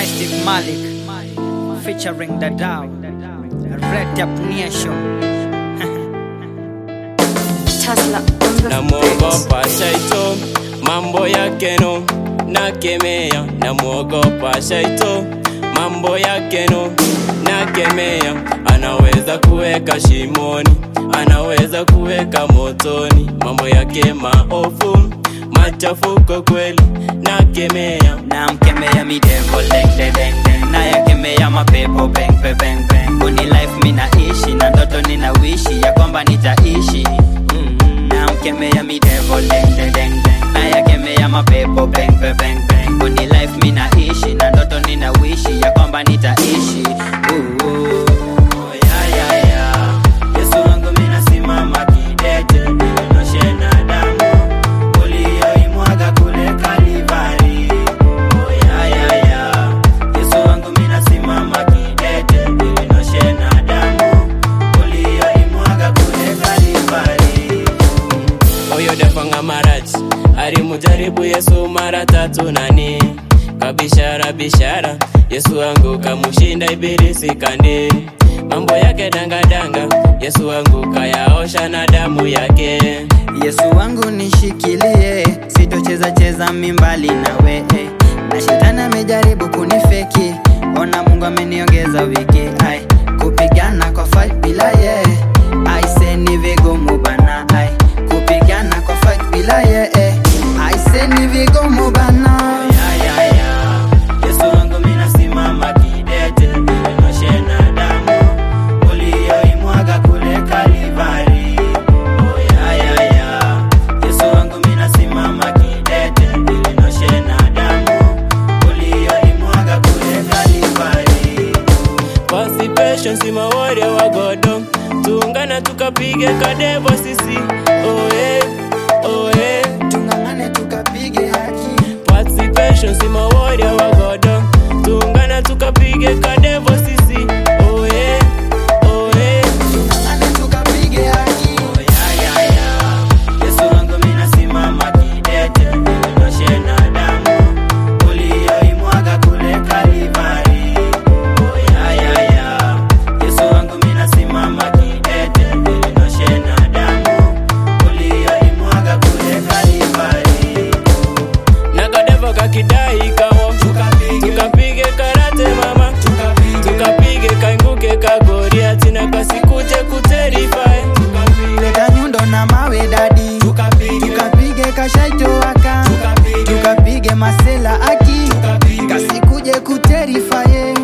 Mystic Malik featuring Dadao Red Up Nation Tesla on the namwogopa shaito mambo yake no nakemea namwogopa shaito mambo yake no nakemea anaweza kuweka shimoni anaweza kuweka motoni mambo yake maofu machafuko kweli nakemea namkemea midevo lengdedengdeng nayakemea mapepo beng pe beng beng kuni life minaishi na ndoto ninawishi ya kwamba nitaishi Mm, namkemea midevo lengdedengdeng nayakemea mapepo beng pe beng beng kuni life minaishi na ndoto ninawishi ya kwamba nitaishi Ooh, ooh. Ya, ya, ya. Yesu wangu minasimama kidete nionyeshe na damu uliyoimwaga kule Kalivari. Oh, ya, ya, ya. Yesu wangu minasimama kidete nionyeshe na damu uliyoimwaga kule Kalivari. oyo dafanga maraji alimujaribu yesu mara tatu nani kabishara bishara yesu wangu kamushinda ibilisi kandi mambo yake dangadanga yesu wangu kayaosha na damu yake Yesu wangu nishikilie, sitocheza cheza mimbali nawe eh. na shetani amejaribu kunifeki, ona Mungu ameniongeza wiki ai kupigana kwa fight bila ye aise ni vigumu bana ai kupigana kwa fight bila ye eh. aise ni vigumu bana ya, ya, ya. Yesu wangu minasimama kidete, nionyeshe na damu uliyoimwaga kule Kalivari. Oh, ya, ya, ya. Yesu wangu minasimama kidete, nionyeshe na damu uliyoimwaga kule Kalivari. Constipation si mawaria wa godo tuungana tukapige kadevo sisi oe oe Tung'ang'ane tukapige haki. Participation si mawaria wa godo tuungana tukapige kadevo sisi oe oe Tung'ang'ane tukapige haki. Oh, ya, ya, ya. Yesu wangu minasimama kidete, nionyeshe na damu uliyoimwaga kule Kalivari. Oh, ya, ya, ya. Yesu wangu minasimama kidete, nionyeshe na damu uliyoimwaga kule Kalivari. na kadevo kakidai kawo tukapige karate mama tukapige kainguke kagoriati na kasikuje kuterifae Leta nyundo na mawe dadi tukapige kashaito waka tukapige masela aki kasikuje kuterifaye